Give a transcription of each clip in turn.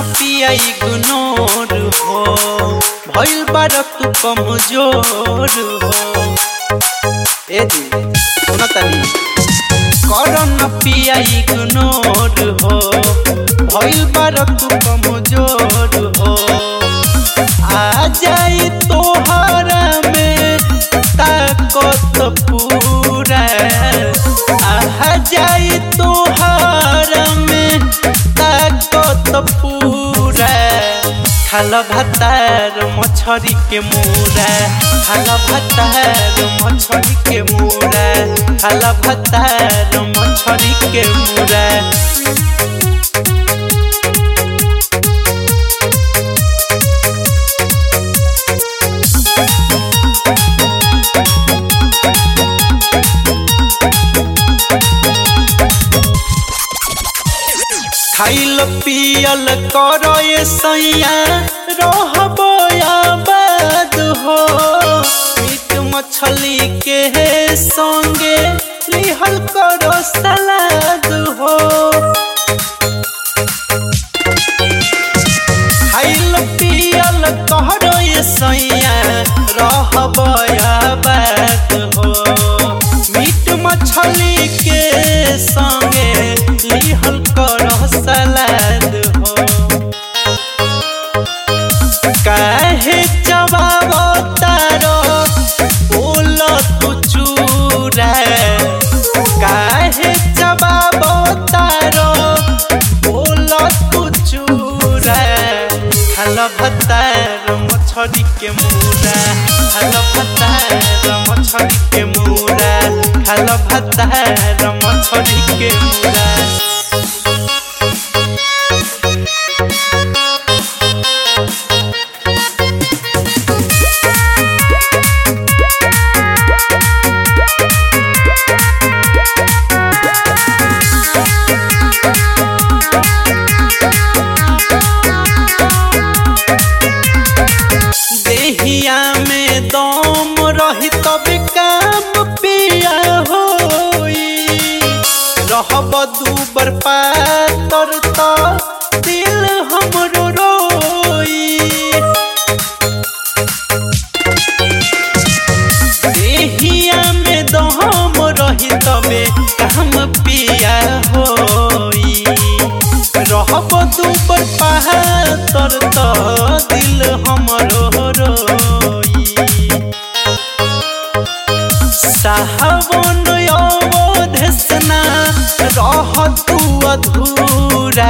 पिया इग्नोर हो भइल बार तू कमजोर हो ए दी सुन तनी कर न पिया इग्नोर हो भइल बार तू कमजोर हो आ जाई तोहरा में ताकत पूरा आ जाई तोहरा में ताकत पूरा खाल भातार मछरी के मुरा खाल भातार मछरी के मुरा खाल भातार मछरी के मुरा खाइल पियल कर सैया रहब आबाद हो मीट मछली के संगे लिहल करो सलाद हो खाइल पियल कर सैया रहब आबाद हो मीट मछली के संगे लिहल कर सलाद हो काहे जवाब तारो बोल तू चूरा काहे जवाब तारो बोल तू चूरा हल भतार मछरी के मुरा हल भतार मछरी के मुरा हल भतार मछरी के मुरा देहिया में दम रही तब काम पिया होई रहब दूबर पातर त दिल हमरो रोई देहिया में दम रही तबे काम पिया होई रहब दूबर पातर त दिल हमरो रोई साहबन अवधेसना रह तू अधूरा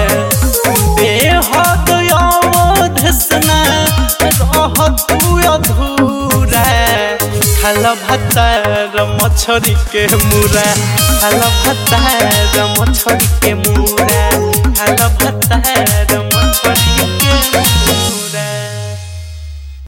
बेहद अवधेसना रह तू अधूरा खाल भातार मछरी के मुरा खाल भातार मछरी के मुरा खाल भातार